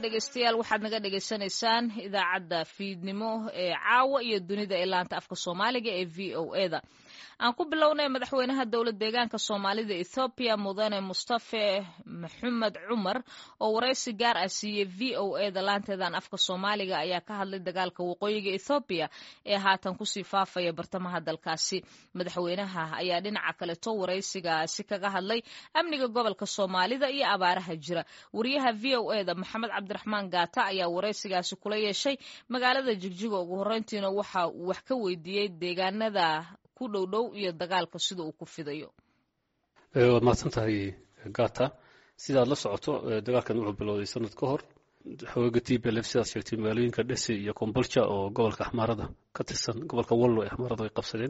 dhegeystayaal waxaad naga dhegeysanaysaan idaacadda fiidnimo ee caawa iyo dunida ee laanta afka soomaaliga ee v o e da aan ku bilownay madaxweynaha dowlad deegaanka soomaalida ethoobiya mudane mustafe maxamed cumar oo waraysi gaar ah siiyey v o e da laanteedan afka soomaaliga ayaa ka hadlay dagaalka waqooyiga ethoobiya ee haatan kusii faafaya bartamaha dalkaasi madaxweynaha ayaa dhinaca kaleto waraysigaasi kaga hadlay amniga gobolka soomaalida iyo abaaraha jira wariyaha v o e da maxamed cabdiraxmaan gaata ayaa waraysigaasi kula yeeshay magaalada jigjiga ugu horreyntiina waxa uu wax ka weydiiyey deegaanada ku dhow dhow iyo dagaalka sida uu ku fidayo waad mahadsan tahay gata sidaad la socoto dagaalkan wuxuu bilowday sanad ka hor xooga t b lf sidaad sheegtay magaalooyinka dhese iyo kombolja oo gobolka axmaarada ka tirsan gobolka wallo ee axmaarada ay qabsadeen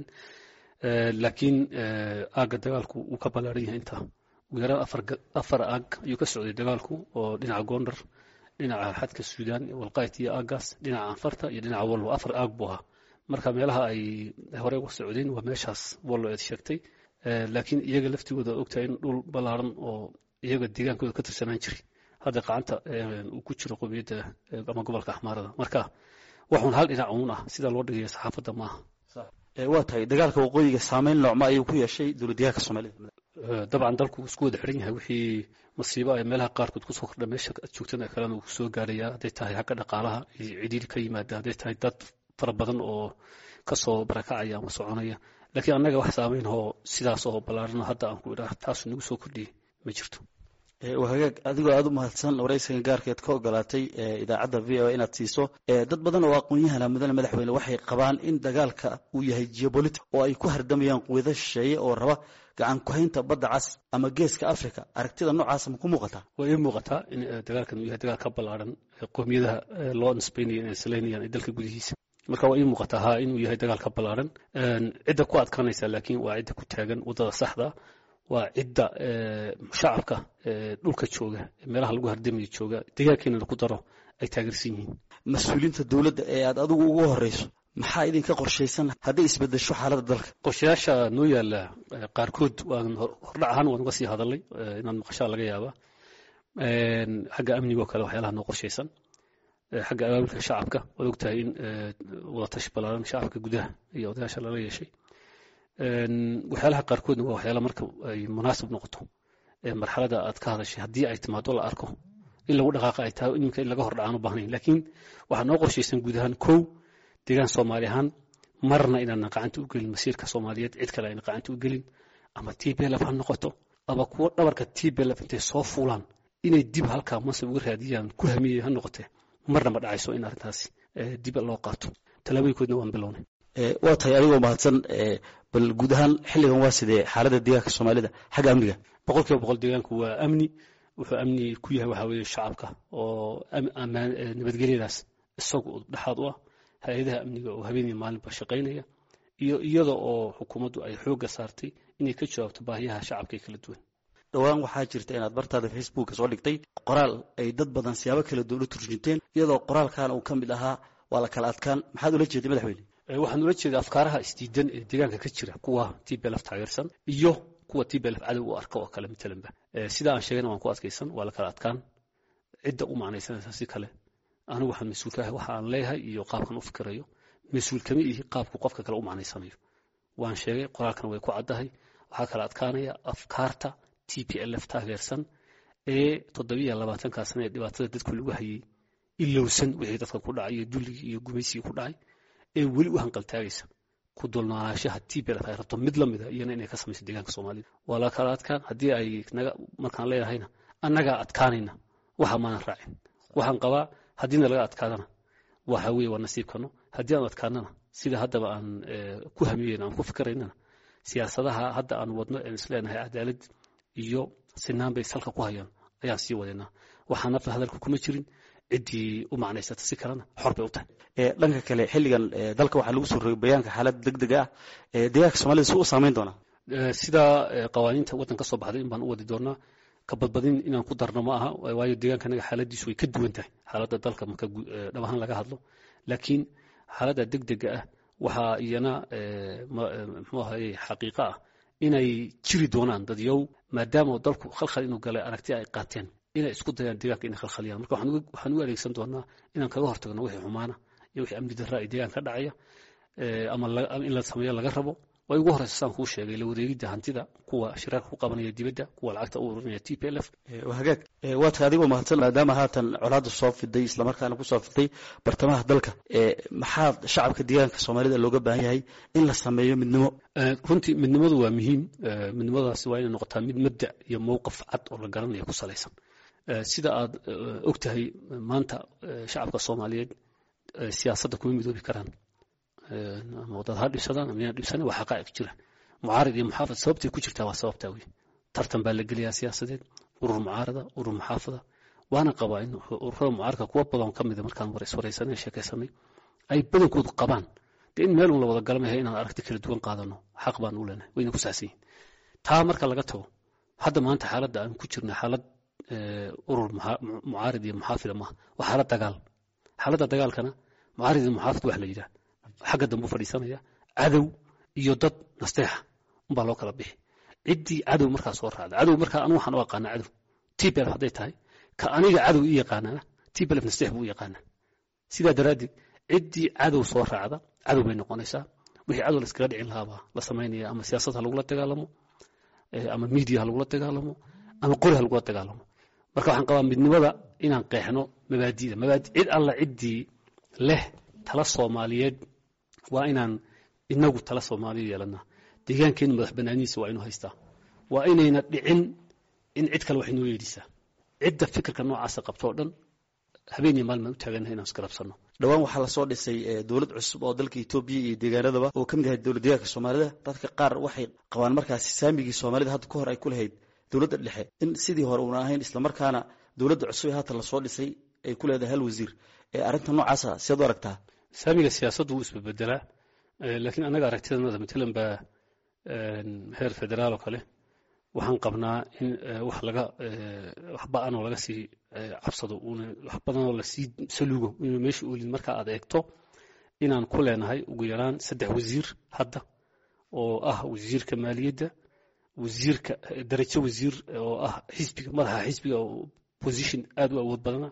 laakiin aagga dagaalku wuu ka ballaaran yahay intaa ugu yaraan afar aag ayuu ka socday dagaalku oo dhinaca gondar dhinaca xadka suudaan walqayt iyo aaggaas dhinaca anfarta iyo dhinaca wallo afar aag buu ahaa marka meelaha ay hore uga socdeen waa meeshaas wallo eed sheegtay laakiin iyaga laftigooda ogtahay in dhul ballaaran oo iyaga deegaankooda ka tirsanaan jiray hadda qacanta uu ku jiro qowmiyadda ama gobolka axmaarada marka waxuun hal dhinac uun ah sida loo dhigaya saxaafadda maaha waa tahay dagaalka waqooyiga saameyn noocma ayuu ku yeeshay dowladdeegaanka soomaalida dabcan dalku isku wada xiran yahay wixii masiibo ay meelaha qaarkood kusoo kordha meesha aad joogtana kalena uu soo gaaraya hadday tahay xagga dhaqaalaha iyo cidhiiri ka yimaada hadday tahay dad fara badan oo kasoo barakacaya ama soconaya laakiin annaga wax saameyn oo sidaas oo ballaaran hadda aan ku idhaah taasu nagu soo kordhiyey ma jirto hagaag adigoo aada u mahadsan waraysigan gaarkeed ka ogolaatay idaacadda v o inaad siiso dad badan oo aqoon-yahana mudane madaxweyne waxay qabaan in dagaalka uu yahay geopolitic oo ay ku hardamayaan quwado shisheeye oo raba gacan ku-haynta badda cas ama geeska africa aragtida noocaas ma ku muuqataa waa ii muuqataa in dagaalkan uu yahay dagaal ka ballaaran qowmiyadaha loo nisbaynaya inay salaynayaan ee dalka gudihiisa marka waa ii muuqataa ha inuu yahay dagaal ka ballaaran cidda ku adkaanaysa laakiin waa cidda ku taagan waddada saxda waa cidda shacabka dhulka jooga meelaha lagu hardamayo jooga deegaankeenana ku daro ay taageersan yihiin mas-uuliyiinta dowladda ee aad adigu ugu horeyso maxaa idinka qorshaysan hadday isbedesho xaaladda dalka qorshayaasha noo yaala qaarkood waan hordhac ahaan waan uga sii hadalay inaad maqashaa laga yaabaa xagga amniga oo kale waxyaalaha noo qorshaysan xagga abaabulka shacabka waad ogtahay in wadatashi ballaaran shacabka gudaha iyo odayaasha lala yeeshay waxyaalaha qaarkoodna waa waxyaala marka ay munaasib noqoto marxalada aad ka hadashay haddii ay timaado la arko in lagu dhaqaaqa ay tahay iminka in laga hordhacaan u baahnayn laakiin waxaa noo qorshaysan guud ahaan kow deegaan soomaali ahaan marna inaanan qacanta u gelin masiirka soomaaliyeed cid kale ayna qacanta u gelin ama t b lf ha noqoto ama kuwo dhabarka t b lf intay soo fuulaan inay dib halkaa mansab uga raadiyaan ku hamiyey ha noqotee marna ma dhacayso in arrintaasi dib loo qaato tallaabooyinkoodna waan bilownay waa tahay adigoo mahadsan bal guud ahaan xilligan waa sidee xaaladda deegaanka soomaalida xagga amniga boqol kiiba boqol deegaanku waa amni wuxuu amni ku yahay waxaa weeye shacabka oo nabadgelyadaas isagu dhexaad u ah hay-adaha amniga oo habeenii maalinba shaqaynaya iyo iyada oo xukuumaddu ay xoogga saartay inay ka jawaabto baahiyaha shacabka ee kala duwan dhowaan waxaa jirta inaad bartaada facebooka soo dhigtay qoraal ay dad badan siyaabo kala duwan u turjunteen iyadoo qoraalkan uu ka mid ahaa waa la kala adkaan maxaad ula jeeday madaxweyne waxaan ula jeedaa afkaaraha isdiidan ee deegaanka ka jira kuwa t b lf taageersan iyo kuwa t b lf cadow u arka oo kale matalanba sida aan sheegayna waan ku adkaysan waa la kala adkaan cidda u macnaysanaysa si kale anigu waxaan mas-uul ka ahay waxa aan leeyahay iyo qaabkan u fikirayo mas-uul kama ihi qaabku qofka kale u macnaysanayo waan sheegay qoraalkan way ku caddahay waxaa kala adkaanaya afkaarta t p lf taageersan ee toddobiya labaatankaa sana ee dhibaatada dadku lagu hayay ilowsan wixii dadka ku dhacay iyo dulligii iyo gumaysigii ku dhacay ee weli u hanqaltaagaysa ku dulnoolaanshaha t b lf ay rabto mid la mida iyana inay ka samayso deegaanka soomaalida waa la kala adkaan haddii ay naga markaan leedahayna annagaa adkaanayna waxa maanan raacin waxaan qabaa haddiina laga adkaadana waxa weeye waa nasiibkano haddii aan adkaanana sida haddaba aan ku hamiyeyn aan ku fikiraynana siyaasadaha hadda aan wadno aan isleenahay cadaalad iyo sinaan bay salka ku hayaan ayaan sii wadeynaa waxaan nafta hadalka kuma jirin ciddii u macnaysata si kalena xor bay u tahay dhanka kale xilligan dalka waxaa lagu soo rogay bayaanka xaalad deg deg ah deegaanka soomaalida si u saameyn doonaa sida qawaaniinta waddan ka soo baxday in baan u wadi doonaa ka badbadin inaan ku darno ma aha waayo deegaanka anaga xaaladiisu way ka duwan tahay xaaladda dalka marka dhab ahaan laga hadlo laakiin xaaladda deg dega ah waxaa iyana muxuu ahaye xaqiiqo ah inay jiri doonaan dadyow maadaama dalku khalkhal inuu galay aragti ay qaateen inay isku dayaan deegaanka inay khalkhaliyaan marka waxaan u adeegsan doonaa inaan kaga hortagno wixii xumaana iyo wixii amni darra ee deegaanka ka dhacaya ama in la sameeyo laga rabo way ugu horeysa saan kuu sheegay la wareegidda hantida kuwa shiraarka ku qabanaya dibadda kuwa lacagta u ururinaya t p l f hagaag waadka adigoo mahadsan maadaama haatan colaadda soo fiday islamarkaana kusoo fiday bartamaha dalka maxaa shacabka deegaanka soomaalida looga baahan yahay in la sameeyo midnimo runtii midnimadu waa muhiim midnimadaasi waa inay noqotaa mid mabda iyo mowqif cad oo la garanaya ku salaysan sida aad og tahay maanta shacabka soomaaliyeed siyaasadda kuma midoobi karaan ama wadad ha dhibsadaan ama yana dhibsanan waa xaqaa'iq jira mucaarid iyo muxaafad sababtay ku jirtaa waa sababtaa wey tartan baa la geliyaa siyaasadeed urur mucaarada urur muxaafada waana qabaa in ururada mucaaradka kuwa badan ka mida markaan wareyswareysanay sheekaysanay ay badankoodu qabaan dee in meel un la wada galamaya inaan aragti kala duwan qaadano xaq baan u leenahay wayna ku saxsan yihin taa marka laga tago hadda maanta xaaladda aan ku jirna xaalad urur mucaarid iyo muxaafida maaha waa xaalad dagaal xaaladda dagaalkana mucaarid iyo muxaafid wax la yidhaah xagga dambe u fadhiisanaya cadow iyo dad nasteexa umbaa loo kala bixi ciddii cadow markaa soo raacda cadow markaa anu waxaan u aqaanaa cadow tbelf hadday tahay ka aniga cadow ii yaqaanana tbelf nasteex buu u yaqaanaa sidaa daraaddeed ciddii cadow soo raacda cadow bay noqonaysaa wixii cadow la iskaga dhicin lahaabaa la samaynaya ama siyaasad ha lagula dagaalamo ama media ha lagula dagaalamo ama qori ha lagula dagaalamo marka waxaan qabaa midnimada inaan qeexno mabaadida mabaadi cid alla ciddii leh tala soomaaliyeed waa inaan inagu tala soomaaliya yeelanaa deegaankeena madax banaanidiisa waa inuu haystaa waa inayna dhicin in cid kale wax inoo yeedhisaa cidda fikirka noocaasa qabto oo dhan habeen iyo maalin baan u taaganahay inaan isgarabsanno dhowaan waxaa lasoo dhisay dowlad cusub oo dalka etoobiya iyo deegaanadaba oo ka mid ahayd dowlad deegaanka soomaalida dadka qaar waxay qabaan markaasi saamigii soomaalida hadda ka hor ay ku lahayd dowladda dhexe in sidii hore uuna ahayn islamarkaana dowladda cusub ee haatan lasoo dhisay ay ku leedahay hal wasiir arrinta noocaasa siaad u aragtaa saamiga siyaasaddu wuu isbebedelaa laakiin anaga aragtidanada matalan baa heer federaal oo kale waxaan qabnaa in wax laga wax ba-anoo laga sii cabsado uuna wax badanoo lasii saluugo inuu meesha oolin marka aad eegto inaan ku leenahay ugu yaraan saddex wasiir hadda oo ah wasiirka maaliyadda wasiirka darajo wasiir oo ah xisbiga madaxa xisbiga oo position aad u awood badana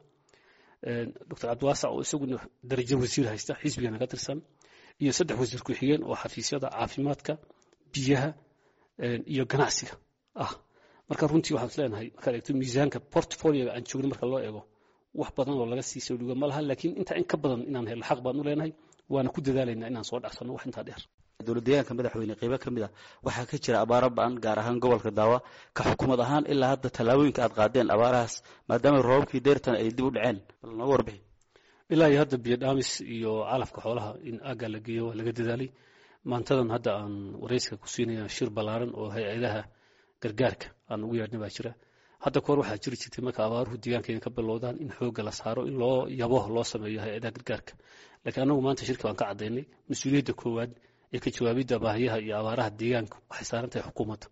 doctor cabdiwaasac oo isaguna darajo wasiir haysta xisbigana ka tirsan iyo saddex wasiir ku-xigeen oo xafiisyada caafimaadka biyaha iyo ganacsiga ah marka runtii waxaan is leenahay markaad eegto miisaanka portfolioga aan joogno marka loo eego wax badan oo laga sii soo dhigo ma laha laakiin intaa in ka badan inaan helno xaq baan u leenahay waana ku dadaalaynaa inaan soo dhacsanno wax intaa dheer dowlad deegaanka madaxweyne qeybo ka mid ah waxaa ka jira abaaro ba-an gaar ahaan gobolka daawa ka xukuumad ahaan ilaa hadda tallaabooyinka aad qaadeen abaarahaas maadaama roobabkii deyrtan ay dib u dhaceen bal nooga warbixi ilaa iyo hadda biyo dhaamis iyo calafka xoolaha in aaggaa la geeyo waa laga dadaalay maantadan hadda aan wareyska ku siinaya shir ballaaran oo hay-adaha gargaarka aan ugu yeedhna baa jira hadda kahor waxaa jiri jirtay marka abaaruhu deegaankeena ka bilowdaan in xoogga la saaro in loo yabo loo sameeyo hay-adaha gargaarka laakiin anagu maanta shirka waan ka caddaynay mas-uuliyadda koowaad ee ka jawaabidda baahiyaha iyo abaaraha deegaanka waxay saaran tahay xukuumadda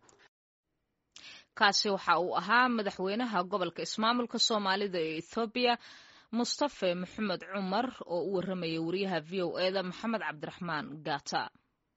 kaasi waxa uu ahaa madaxweynaha gobolka ismaamulka soomaalida ee ethoobiya mustafe maxamed cumar oo u warramaya wariyaha v o eda maxamed cabdiraxmaan gata